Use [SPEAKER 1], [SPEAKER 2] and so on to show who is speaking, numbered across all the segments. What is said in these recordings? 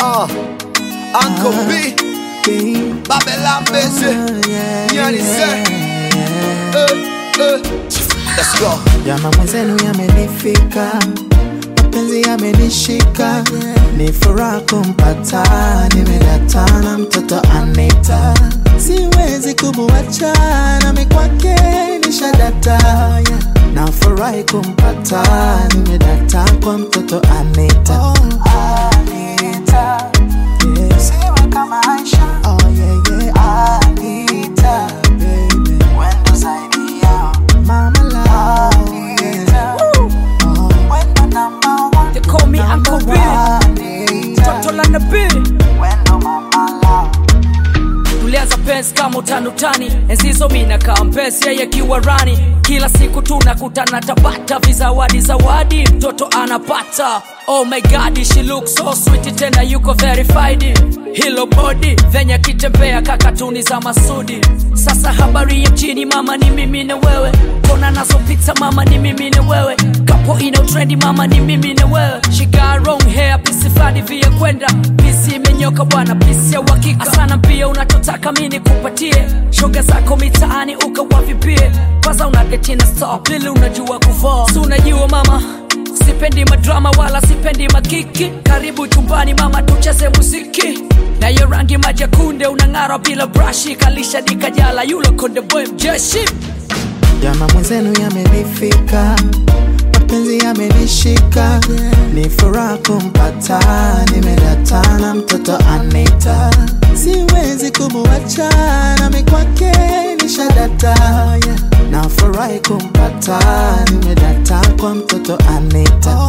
[SPEAKER 1] Uh, Uncle B, Babylon busy. Nyani say, uh, uh. Let's go.
[SPEAKER 2] Jama mwenzenu yamenifika, mapenzi yamenishika, ni furaha kumpata, nimedatana mtoto Anita, siwezi kumuacha, nami kwake nishadata, nafurahi kumpata, nimedata kwa mtoto Anita. Anita. Yeah. Siwe kama Aisha. Oh, yeah, yeah. Anita, baby. Wendo zaidi yao. Mama love. Yeah. Oh, wendo number one.
[SPEAKER 3] They call me Uncle B.
[SPEAKER 2] Anita.
[SPEAKER 3] Toto la nabii
[SPEAKER 2] Wendo mama love.
[SPEAKER 3] tulianza pensi kama utanutani enzizo mina kaa mpesi yeye kiwa rani kila siku tunakutana tabata vizawadi zawadi mtoto anapata oh my god she looks so sweet tena yuko verified hilo body venye kitembea kakatuni za masudi sasa habari ya mjini mama ni mimi na wewe kona nazopita mama ni mimi na wewe kapo ina trendi mama ni mimi na wewe she got wrong hair pisi fadi vya kwenda pisi imenyoka bwana pisi ya uhakika sana pia unachotaka mini kupatie shoga zako mitaani ukawavipie kwanza unagetina stop ili unajua kuvaa si unajua mama sipendi madrama wala sipendi makiki karibu chumbani mama tucheze muziki na hiyo rangi majakunde unang'ara bila brashi kalisha dikajala yulo konde boy mjeshi
[SPEAKER 2] Jama mwenzenu yamenifika, mapenzi yamenishika, ni furaha kumpata, nimedatana mtoto Anita, siwezi kumuacha, nami kwake nishadata, nafurahi kumpata, nimedata kwa mtoto Anita.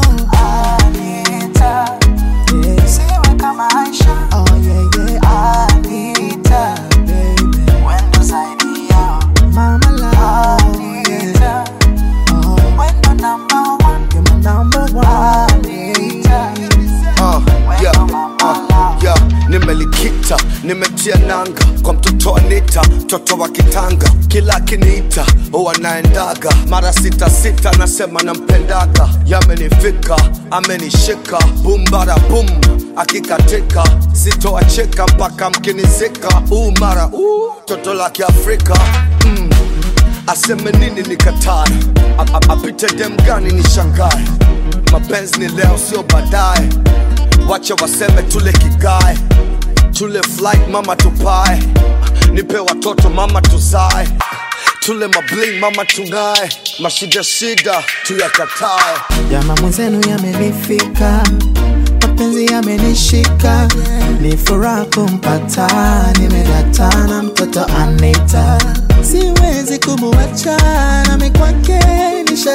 [SPEAKER 2] Anita. Yeah. Siwe kama Aisha. Oh, yeah, yeah. Anita, baby. Wendo zaidi yao. Mama love. Yeah. Oh, wendo number one. You're my number one. Anita.
[SPEAKER 1] Uh, yeah, uh, yeah. Nimelikita, nimetia nanga kwa mtoto Anita, mtoto wa kitanga, kila akiniita huwa naendaga mara sita sita, nasema nampendaga, yamenifika, amenishika, bum bara bum, akikatika sitoacheka mpaka mkinizika, uu mara uu, toto la Kiafrika mm. Aseme nini nikatae, A- a- apite dem gani nishangae, mapenzi ni leo sio baadaye, wacha waseme tule kigae, tule flight mama tupae, nipe watoto mama tuzae, tule mabling mama tung'ae, mashida shida tuyakatae.
[SPEAKER 2] Jama mwenzenu yamenifika, mapenzi yamenishika, ni furaha kumpata, nimedatana mtoto Anita, siwezi kumuacha, nami kwake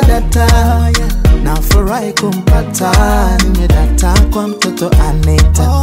[SPEAKER 2] nishadata, nafurahi kumpata, nimedata kwa mtoto Anita.